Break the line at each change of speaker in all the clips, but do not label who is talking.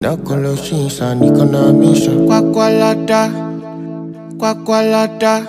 Nakolo shinsa nikona misha
Kwakwalada, kwakwalada.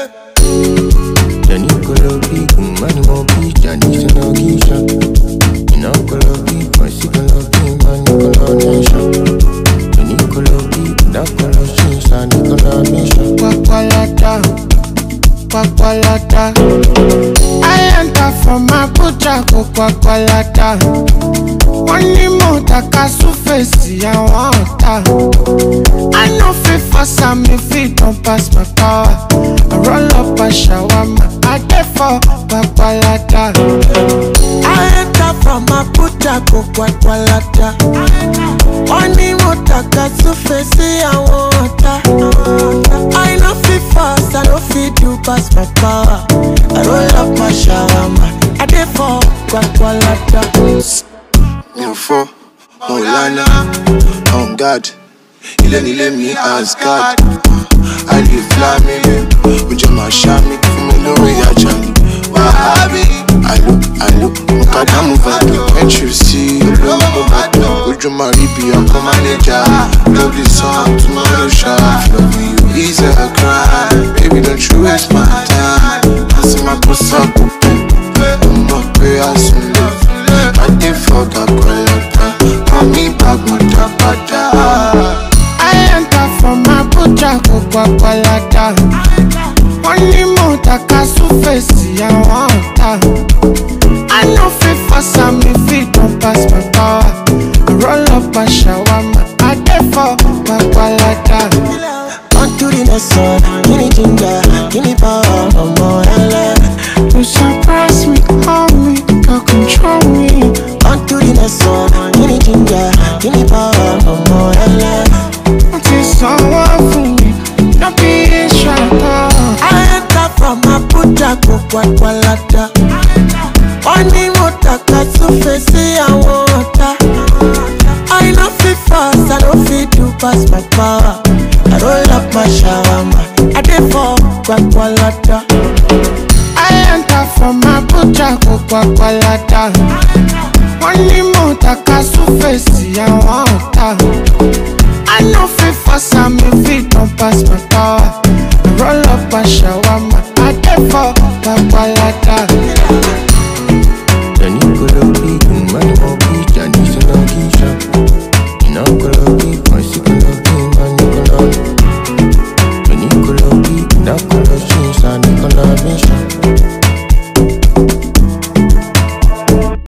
Jani kolo big money mo bitch Jani sino gisha Ina kolo big Masi kolo big money kolo nisha Jani kolo big Nakolo shinsa nikona misha
Kwakwalada, kwakwalada. I enter from Abuja go kwakwalada. Wọ́n ní mo taka súfèsì àwọn ọ̀tá. I no fit force am if it don pass my power. I roll up a shawarma, I dey for kwakwalada.
I enter from Abuja go Gwagwalada. Wọ́n ní mo tàka súfè sí àwọn ọ̀tá. I no fit fast, I no fit do pass my power. I roll up my shawarma, I dey for Gwagwalada.
mi ò fọ́ mo lánà on guard ilé nílé mi asgard àlè flamile ojú máa ṣá mi fún mi lórí ajá mi wàhábì àlò àlò mo kàdá mo bàdàn entry sí olówó mo bàdàn ojú máa rí bí ọkọ mánéjà lórí sàn tomorrow ṣá loving you is a crime baby don't you waste my time àti máa kó sáàpù pé ọmọ pé a sùn lè. I dey for the collector. Call me back, mother,
I enter from Abuja go Kwakwalada. Wọ́n ní mo taka súfèsì àwọn ọ̀tá. I no fit force am if it don pass my power. I roll up a shawarma, I dey for Kwakwalada.
On to the next one, give me ginger, give me power, ọmọ ẹlẹ́.
You surprise me, hold me, you control me.
On to the next one, give me ginger, give me power, ọmọ ẹlẹ́.
Wọ́n ti sanwó fún mi, no be ìṣàtọ̀.
I enter from Abuja go Gwagwalada. Wọ́n ní mo tàka súfè sí àwọn ọ̀tá. I no fit fast, I no fit do pass my power. I roll up my shawarma, I dey for Gwagwalada.
I enter from Abuja go Kwakwalada. Wọ́n ní mo taka súfèsì àwọn ọ̀tá. I no fit force am if it don pass my power. I roll up a shawarma, I dey for Kwakwalada.